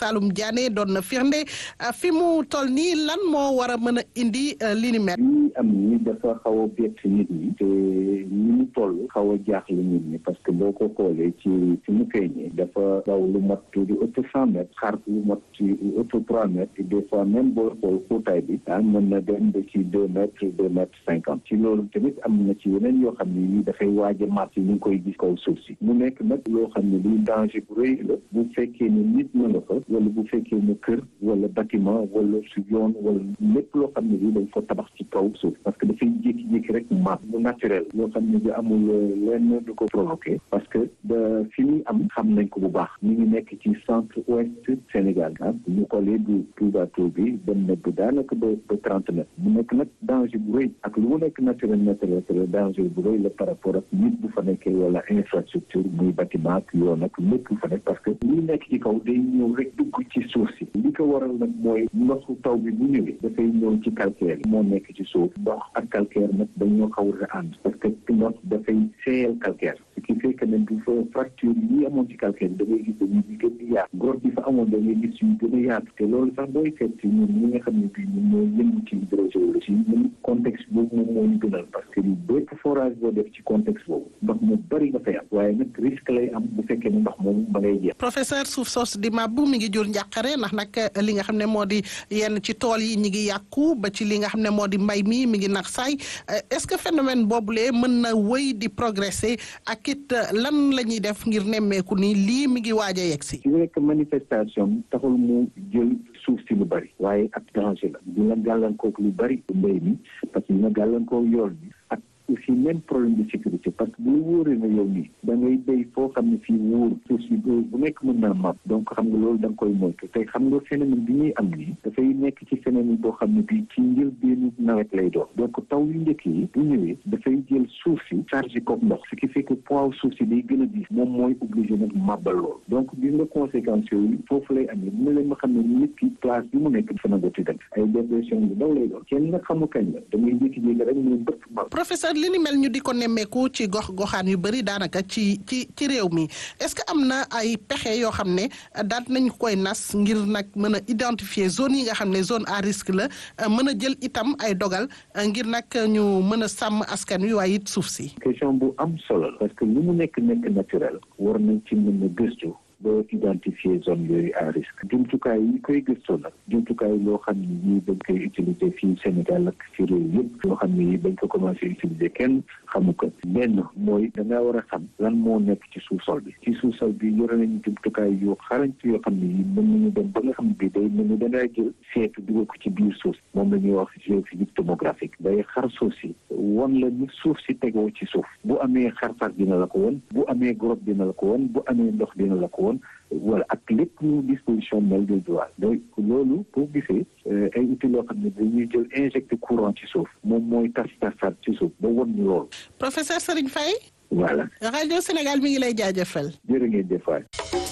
Saloum Diané doon na firnde fi mu toll nii lan moo war a mën a indi li ni mel. lii am ni dafa xaw a bett nit ñi te ni mu toll xaw a jaaxle nit ñi parce que boo ko xoolee ci fi mu feeñee dafa daw lu mat lu ëpp cent mètres xar lu mat ci lu ëpp trois mètres et des fois même boo xool xóotaay bi ah mën na dem ba ci deux mètres deux mètres cinquante ci loolu tamit am na ci yeneen yoo xam ne yi dafay waaj a màtt ñu ngi koy gis kaw suuf si mu nekk nag loo xam ne luy danger bu rëy la bu fekkee ne nit na nga fa wala bu fekkee ne kër wala bâtiment wala su yoon wala lépp loo xam ne lii dañ ko tabax ci kaw suuf parce que dafay jékki-jékki rek màtt bu naturel loo xam ne bi amul lenn du ko provoqué parce que da fi muy am xam nañ ko bu baax ñu ngi nekk ci centre ouest Sénégal ah ñu xoolee du Touba Tour bi dem na bu daanaka ba ba trente mètres mu nekk nag danger bu rëy ak lu mu nekk naturel naturel danger bu rëy la par rapport ak nit bu fa nekkee wala infrastructure muy bâtiment ak yoon ak lépp bu fa nekk parce que li nekk ci kaw day ñëw rek dugg ci suuf si li ko waral nag mooy ndoxu taw bi bu ñëwee dafay ñëw ci calcaire yi moo nekk ci suuf ndox ak calcaire nag dañoo xaw a ànd parce que ndox dafay seeyal calcaire ce qui fait que ne bu fa fracture yi amoon ci calcaire da ngay gis dañuy di gën di yaatu grotte bi fa amoon da ngay gis yu gën a yaatu te loolu sax booy seet ci ñun ñi nga xam ne bii ñun ñoo yëngu ci hydrogéologie ñun contexte boobu moom moo ñu gënal parce que li bépp forage boo def ci contexte boobu ndox mu bëri nga fay am waaye nag risque lay am bu fekkee ne ndox moomu ba ngay jeex. professeur suuf soos di mabbu mi ngi jur njàqare ndax nag li nga xam ne moo di yenn ci tool yi ñi ngi yàqu ba ci li nga xam ne moo di mbay mi mi ngi nax saay est-ce que phénomène boobulee mën na wëy di progresser ak it lan la ñuy def ngir nemmeeku ni lii mi ngi waaj a yegg si. ci rek manifestation taxul mu jël suuf si lu bari waaye ak danger la dina gàllankoor lu bari mbay mi parce que dina gàllankoor yool bi ak aussi même problème de sécurité parce que bu wóoree na yow nii da ngay béy foo xam ne fii wóor suuf si bu nekk mën naa mab donc xam nga loolu da nga koy moytu tey xam nga phénomène bi ñuy am nii dafay nekk ci phénomène boo xam ne bii ci njëlbéenu nawet lay doon donc taw yu njëkk yi bu ñëwee dafay jël suuf si chargé ko ndox ce qui fait que poids suuf si day gën a diis moom mooy obligé nag màbbal loolu donc gis nga conséquences yooyu foofu lay amee dina leen ma xam ne nit ki place bi mu nekk dafa nangoti dem ay dépression bu ndaw lay doon kenn nga xamu kañ la da ngay jékki-jékki rek mu bëtt mab professeur li ni mel ñu di ko nemmeeku ci gox goxaan yu bëri daanaka ci ci ci réew mi est-ce que am na ay pexe yoo xam ne daal nañ koy nas ngir nag mën a identifier zone yi nga xam ne zone à risque la mën a jël itam ay dogal ngir nag ñu mën a sàmm askan wi waaye it suuf si. question bu am solo la parce que lu mu nekk nekk naturel war nañ ci mën a gëstu. ba identifier zone yooyu à risque jumtukaay yi koy gëstoo nag jumtukaay loo xam ne yii dañ koy utiliser fii Sénégal ak ci réew yëpp loo xam ne yii dañ ko commencé utiliser kenn xamu ko benn mooy da ngaa war a xam lan moo nekk ci sous-sol bi ci sous-sol bi yore nañu jumtukaay yu xarañ yoo xam ne yii mën nañu dem ba nga xam ne bii day mën na dangaa jël seetu dugal ko ci biir suuf moom la ñuy wax géophysique tomographique day xar suuf si won la ni suuf si tegoo ci suuf bu amee xar-xar dina la ko won bu amee grotte dina la ko won bu amee ndox dina la ko won wala ak lépp lu disposition mel de droit donc loolu boo gisee ay outils loo xam ne dañuy jël injecté courant ci suuf moom mooy tas tasaat ci suuf ba won ñu loolu. professeur Serigne Faye. voilà. rajo Sénégal mi ngi lay jaajëfal. jërë ngeen jëf waay.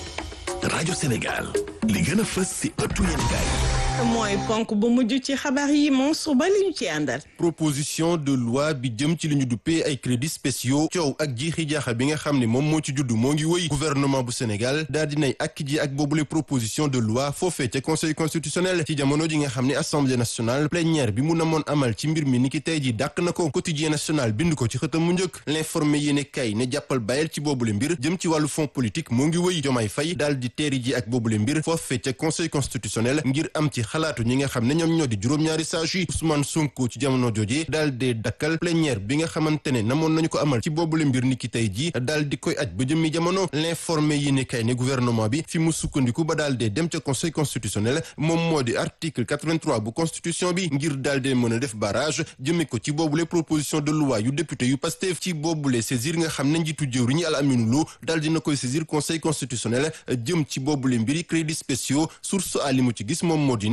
rajo Sénégal li gën a fës si ëttu yéenekaay mooy ponk bu mujj ci xabaar yi moom suba li ñu ci àndal. proposition de loi bi jëm ci li ñu duppee ay crédits spéciaux coow ak jiixi jaaxa bi nga xam ne moom moo ci judd moo ngi wëy gouvernement bu Sénégal daal dinay ak ji ak boobule proposition de loi foofee ca conseil constitutionnel ci jamono ji nga xam ne assemblée nationale plénière bi mu namoon amal ci mbir mi ni ki tey ji dàq na ko quotidien national bind ko ci xëtam mu njëkk l'informé yéene kay ne jàppal bàyyel ci boobule mbir jëm ci wàllu fonds politique moo ngi wëy jomaay fay daal di teeri ji ak boobule mbir foofee ca conseil constitutionnel ngir am ci xalaatu ñi nga xam ne ñoom ñoo di juróom-ñaari sages yi Ousmane Sonko ci jamono jooje daal di dakkal plénière bi nga xamante ne namoon nañu ko amal ci boobule mbir ni ki tey ji daal di koy aj ba jëmmi jamono l'informé yi ne kay ne gouvernement bi fi mu sukkandiku ba daal dee dem ca conseil constitutionnel moom moo di article 83 bu constitution bi ngir daal dee mën a def barrage jëme ko ci boobule proposition de loi yu député yu Pastef ci boobule saisir nga xam ne njiitu jëwriñu Al Aminu Lo daal dina koy saisir conseil constitutionnel jëm ci boobule mbiri crédits spéciaux source a li mu ci gis moom moo di ne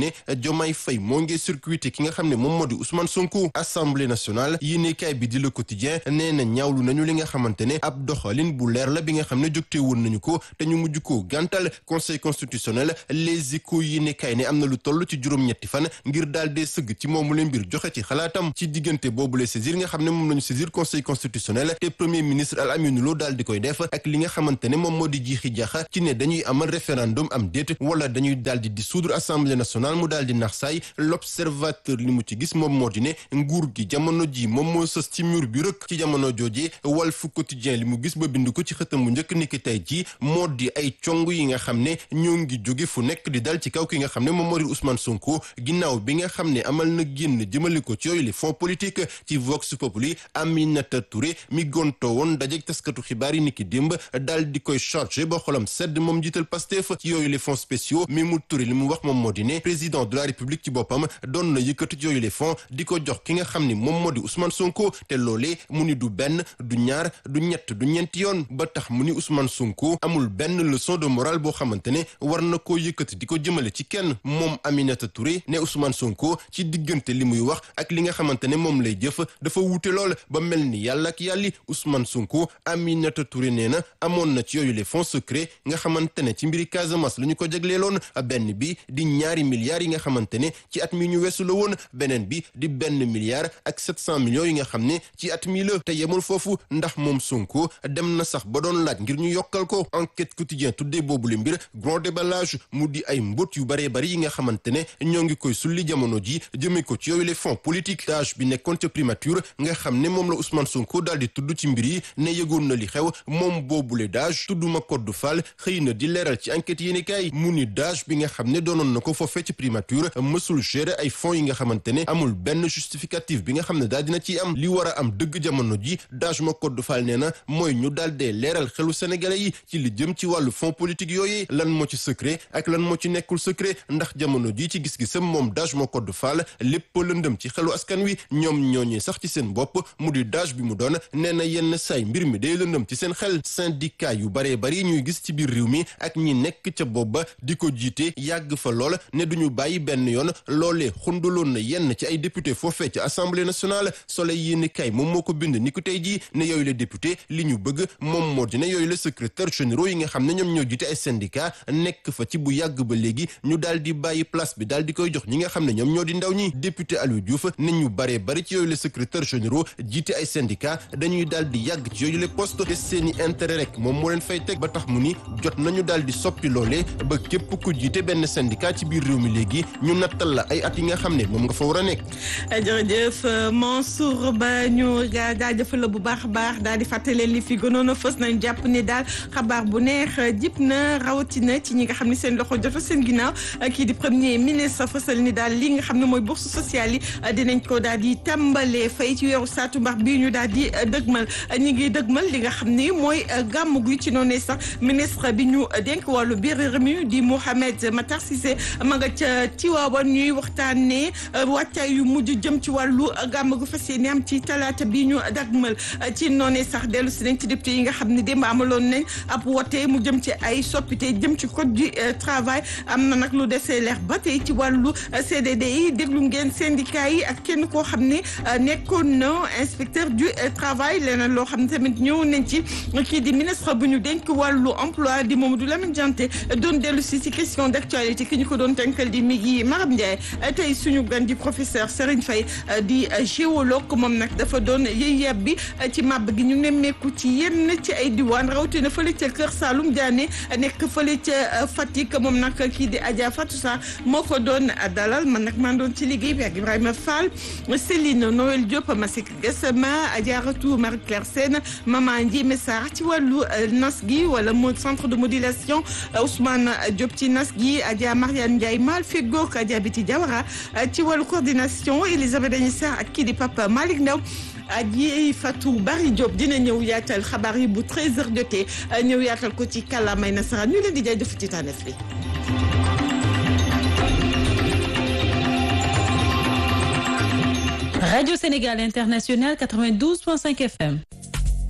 ne Diomaye Faye moo ngi circuité ki nga xam ne moom moo di Ousmane Sonko assemblée nationale yéenekaay bi di Le Quotidien nee na ñaawlu nañu li nga xamante ne ab doxalin bu leer la bi nga xam ne jógte woon nañu ko te ñu mujj ko gàntal conseil constitutionnel les échos yéenekaay ne am na lu toll ci juróom-ñetti fan ngir daal dee sëgg ci moomu leen mbir joxe ci xalaatam ci diggante boobu le saisir nga xam ne moom lañu saisir conseil constitutionnel te premier ministre Al Amine Lo daal di koy def ak li nga xamante ne moom moo di jiixi jaxa ci ne dañuy amal référendum am déet wala dañuy daal di dissoudre assemblée nationale mu daal di nax saay l'observateur li mu ci gis moom moo di ne nguur gi jamono ji moom moo sës ci mur bi rëkk ci jamono joojee Walf Quotidien li mu gis ba bind ko ci xëtam bu njëkk niki tey ji moo di ay cong yi nga xam ne ñoo ngi jóge fu nekk di dal ci kaw ki nga xam ne moom moo di Ousmane Sonko ginnaaw bi nga xam ne amal na génn jëmale ko ci yooyu les fonds politiques ci Vox Populi Aminata Touré mi gontoo woon dajeek taskatu xibaar yi niki démb daal di koy chargé ba xolam sedd moom jiital Pastef ci yooyu les fonds spéciaux mi mu Touré li mu wax moom moo di ne président de la République ci boppam doon na yëkkati ci yooyu les fonds di ko jox ki nga xam ni moom moo di Ousmane Sonko te loolee mu ni du benn du ñaar du ñett du ñeenti yoon ba tax mu ni Ousmane Sonko amul benn leçon de morale boo xamante ne war na koo yëkkati di ko jëmale ci kenn moom Aminata Touré ne Ousmane Sonko ci diggante li muy wax ak li nga xamante ne moom lay jëf dafa wuute lool ba mel ni yàlla ak yàlli Ousmane Sonko Aminata Touré nee na amoon na ci yooyu les fonds secrets nga xamante ne ci mbiri Casamance la ñu ko jagleeloon benn bi di ñaari milliards yi nga xamante ne ci at mi ñu weesu la woon beneen bi di benn milliard ak sept cent millions yi nga xam ne ci at mi la te yemul foofu ndax moom Sonko dem na sax ba doon laaj ngir ñu yokkal ko enquête quotidien tuddee boobu le mbir grand déballage mu di ay mbóot yu baree bari yi nga xamante ne ñoo ngi koy sulli jamono ji jëmee ko ci yooyu les fonds politiques dage bi nekkoon ca primature nga xam ne moom la Ousmane Sonko daal di tudd ci mbir yi ne yëgoon na li xew moom boobule dage tudduma code Fall xëy na di leeral ci enquête yéeni kaay mu ni dage bi nga xam ne doonoon na ko foofee ci primature mësul gérer ay fonds yi nga xamante ne amul benn justificatif bi nga xam ne daal dina ciy am li war a am dëgg jamono ji dage ma code Fall nee na mooy ñu daal dee leeral xelu sénégalais yi ci li jëm ci wàllu fonds politique yooyu lan moo ci secret ak lan moo ci nekkul secret ndax jamono ji ci gis-gisam moom dage ma code Fall lépp lëndëm ci xelu askan wi ñoom ñooñee sax ci seen bopp mu di dage bi mu doon nee na yenn say mbir mi day lëndëm ci seen xel syndicat yu baree bari ñuy gis ci biir réew mi ak ñi nekk ca bopp ba di ko jiite yàgg fa lool ne duñu bàyyi benn yoon loolee xundaloon na yenn ci ay député foofee ci assemblée nationale soleil yéeni kay moom moo ko bind ni ko tey jii ne yooyu la député li ñu bëgg moom moo di ne yooyu la secrétaire généraux yi nga xam ne ñoom ñoo jiite ay syndicat nekk fa ci bu yàgg ba léegi ñu daal di bàyyi place bi daal di koy jox ñi nga xam ne ñoom ñoo di ndaw ñi député Aliou Diouf ne ñu baree bari ci yooyu la secrétaire généraux jiite ay syndicat dañuy daal di yàgg ci yooyu la poste te seeni intérêt rek moom moo leen fay teg ba tax mu ni jot nañu daal di soppi loolee ba képp ku jiite benn syndicat ci biir réew mi léegi ñu nattal la ay at yi nga xam ne moom nga fa war a nekk. jërëjëf Mansour Ba ñu jaajëfal la bu baax a baax daal di fàttali li fi gënoon a fës nañ jàpp ni daal xabaar bu neex jip na rawatina ci ñi nga xam ne seen loxo jota seen ginnaaw kii di premier ministre fësal ni daal li nga xam ne mooy bourse sociale yi dinañ ko daal di tàmbalee fay ci weeru saatumbar bii ñu daal di dëgmal ñi ngi dëgmal li nga xam ni mooy gàmmu gi ci noonu sax ministre bi ñu dénk wàllu biir réew mi di Mouhamed Matar Cissé ma nga ca Tiwaawan ñuy waxtaanee wàccaay yu mujj jëm ci wàllu gàmm gu fas yéene am ci talaata bi ñu dagmal ci noonu sax dellu si nañ ci député yi nga xam ne démb amaloon nañ ab wote mu jëm ci ay soppite jëm ci code du travail am na nag lu desee leer ba tey ci wàllu CDD yi déglu ngeen syndicat yi ak kenn koo xam ne nekkoon na inspecteur du travail leneen loo xam ne tamit ñëw nañ ci kii di ministre bu ñu dénk wàllu emploi di Mamadou Lamine Dianté doon dellu si si question d'actualité ki ñu ko doon tënkal di mi ngi Maram Ndiaye tey suñu gan di professeur Serigne Faye di géologue moom nag dafa doon yëy yeb bi ci màbb gi ñu nemmeeku ci yenn ci ay diwaan rawatina fële ca Kër Saalum Diané nekk fële ca Fatick moom nag kii di Adja Fatou Sarr moo ko doon dalal man nag maa doon ci liggéey bi ak Ibrahima Fall Céline Noël Diop Masik Gassama Adja Ratou Marie Claire Sène Maman Ndiémé Sarr ci wàllu nas gi wala mo centre de modulation Ousmane Diop ci nas gi Adja Mariane Ndiaye Mal Feggoog Adja Biti Diawara ci wàllu coordination Elisabeth Dañi Sarr ak kii di Papa Malick Ndaw aji Fatou Bari Diop dina ñëw yaatal xabaar yi bu 13h jotee ñëw yaatal ko ci kàllaamay nasaraan ñu leen di jaajëf ci tànneef bi. Radio Sénégal International 92.5 FM.